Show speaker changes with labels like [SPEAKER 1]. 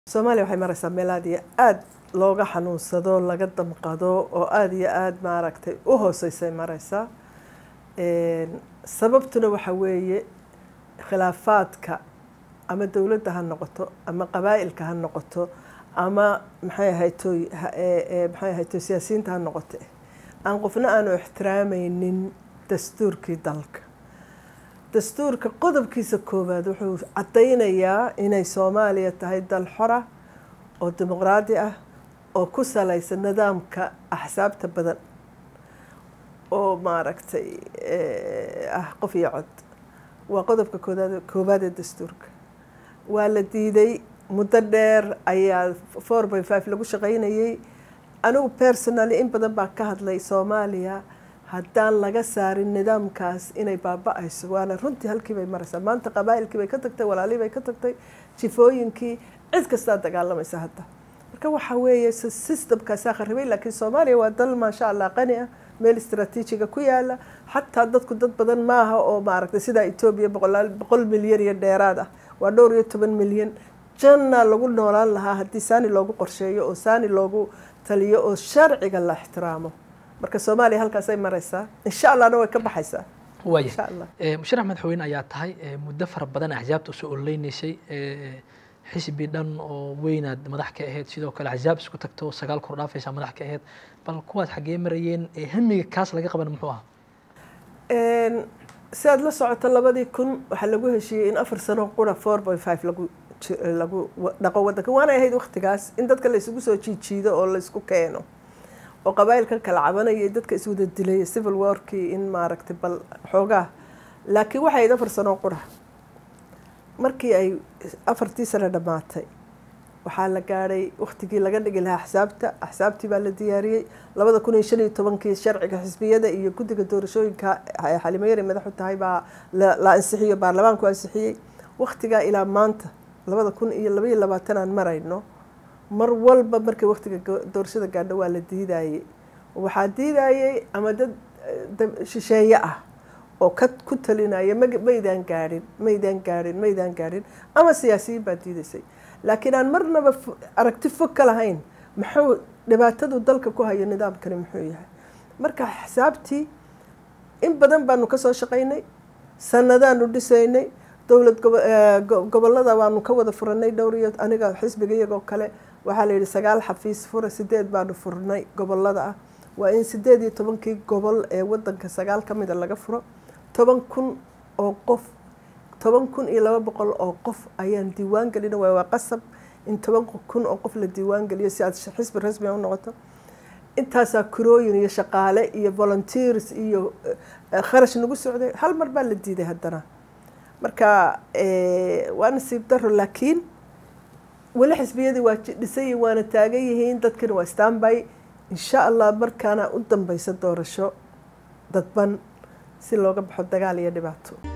[SPEAKER 1] soomaaliya waxay maraysaa meel aada iyo aada looga xanuunsado laga damqado oo aada iyo aada maaragtay u hooseysay maraysaa sababtuna waxa weeye khilaafaadka ama dowladda ha noqoto ama qabaa'ilka ha noqoto ama maxay ahaytoy maxay ahaytoy siyaasiyiinta ha noqoto aan qofna aanu ixtiraamaynin dastuurkii dalka dastuurka qodobkiisa koowaad wuxuu caddaynayaa inay soomaaliya tahay dal xora oo dimuqraadi ah oo ku salaysan nidaamka axsaabta badan oo maaragtay ah qof iyo cod waa qodobka kooaad koowaad ee dastuurka waa la diiday muddo dheer ayaa four by five lagu shaqaynayay anigu personally in badan baa ka hadlay soomaaliya haddaan laga saarin nidaamkaas inay baaba-ayso waana runtii halkii bay maraysaa maanta qabaa'ilkii bay ka tagtay walaalii bay ka tagtay jifooyinkii cid kastaa dagaalamaysa hadda marka waxa weeye systemkaasaa kharibay laakiin soomaaliya waa dal maasha allah qani ah meel istraatiijiga ku yaala xataa dadku dad badan maaha oo maaragtay sidaa etoobiya boqolaal boqol milyan iyo dheeraad ah waa dhowr iyo toban milyan janna lagu noolaan lahaa haddii saani loogu qorsheeyo oo saani loogu taliyo oo sharciga la ixtiraamo marka soomaaliya halkaasay maraysaa insha allahna way ka baxaysaa
[SPEAKER 2] waaya musharax madaxweyne ayaa tahay muddo fara badan axsaabta usoo ololeynaysay xisbi dhan oo weynaad madax ka ahayd sidoo kale axsaab isku tagto sagaal kor dhaafaysaa madax ka ahayd bal kuwaas xaggee marayeen hamiga kaas laga qaban muxuu ahaa
[SPEAKER 1] si aada la socoto labadii kun waxaa lagu heshiiyey in afar sano qura four by five lagu lagu dhaqo waddanka waana ahayd waktigaas in dadka la isugu soo jiijiido oo la isku keeno oo qabaa'ilka kala cabanaya dadka iswada dilay civil warkii in maaragtay bal xoogaa laakiin waxay ahayd afar sano qura markii ay afartii sano dhammaatay waxaa la gaadhay waktigii laga dhigi lahaa axsaabta axsaabtii baa la diyaariyey labada kun iyo shan iyo tobankii sharciga xisbiyada iyo guddiga doorashooyinka xalimo yari madaxu tahay baa la ansixiyo baarlamaanku ansixiyey waktigaa ilaa maanta labada kun iyo labaiyo labaatan aan marayno mar walba markay waktiga doorashada gaadho waa la diidayey waxaa diidayey ama dad shisheeye ah oo ka ku talinaya maydaan gaadhin maydaan gaadhin maydaan gaadhin ama siyaasiyiin baa diidaysay laakiin aan marnaba aragti fog ka lahayn muxuu dhibaatadu dalka ku hayo nidaamkani muxuu yahay marka xisaabtii in badan baanu kasoo shaqaynay sanadaanu dhisaynay dowlad gobolada waanu ka wada furanay dhowr iyo aniga xisbiga iyagoo kale waxaa la yidhi sagaal xafiis fura sideed baanu furnay gobolada ah waa in sideed iyo tobankii gobol ee wadanka sagaal ka mida laga furo toban kun oo qof toban kun iyo laba boqol oo qof ayaan diiwaan gelina waay waa qasab in toban kun oo qof la diiwaan geliyo si aad xisbi rasmi u noqoto intaasaa kurooyin iyo shaqaale iyo volunteers iyo kharash nagu socday hal mar baa la diiday haddana marka waa nasiib daro laakiin weli xisbiyadii waa dhisayi waana taagan yihiin dadkina waa stanby insha allah markaana u dambeysa doorasho dadban si looga baxo dagaal iyo dhibaato